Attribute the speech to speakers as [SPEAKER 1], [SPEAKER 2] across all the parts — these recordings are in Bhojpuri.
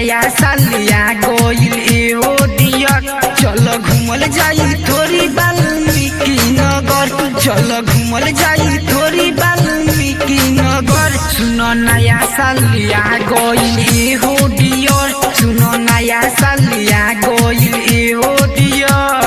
[SPEAKER 1] नया सालिया गोइल एहो डियर चल घूमल जाई थोड़ी वाल्मीकि नगर चल घूमल जाई थोड़ी वाल्मीकि नगर सुनो नया सालिया गोइल एहो डियर सुनो नया सालिया गोइल एहो डियर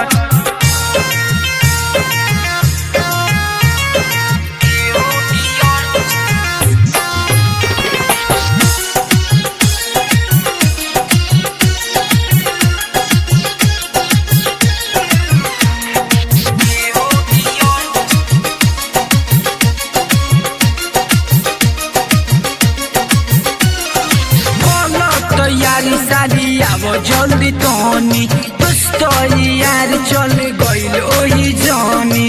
[SPEAKER 1] बोलो तैयारी सारी अब जल्दी तोनी दोस्त यार चल गइल ओही जानी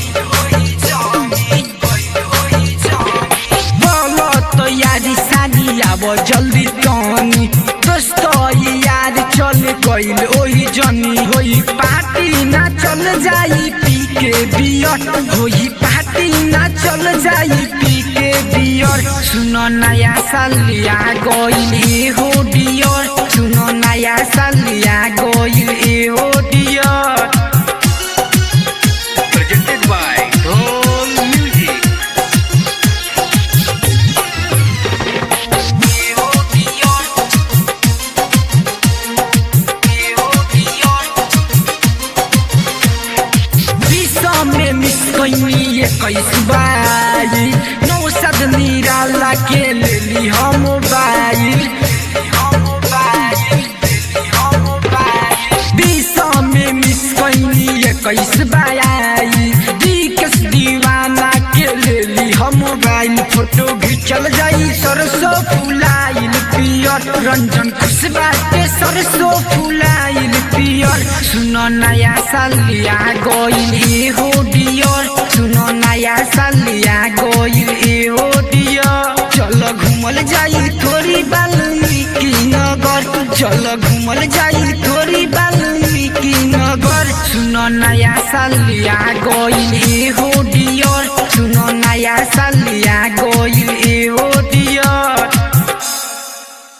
[SPEAKER 1] बोलो तैयारी सारी अब जल्दी तोनी दोस्त यार चल गइल ओही जानी होई पार्टी ना चल जाई पी के बियर होई पार्टी ना चल जाई पी के बियर सुनो नया सालिया गइल एहो डियर सुनो नया सालिया गइल एहो dear
[SPEAKER 2] presented by Roll Music.
[SPEAKER 1] एहो डियर एहो डियर विश्व में मिस कैनी इक्कीस बाई नौ सद निराला के लेली हम मोबाइल विश्व में मिस कैनी इक्कीस बाई दिकस दीवाना के लेली हम मोबाइल फोटो घिंचल जाई सरसों फुलाइल पियर रंजन खुशबा के सरसों फुलाइल पियर सुनो नया सालिया गोइल एहो डियर सुनो नया सालिया गोइल एहो डियर चल घूमल जाई थोड़ी वाल्मीकि नगर चल घूमल जाई थोड़ी वाल्मीकि नगर सुनो नया सालिया गोइल एहो डियर सुनो नया सालिया गोइल एहो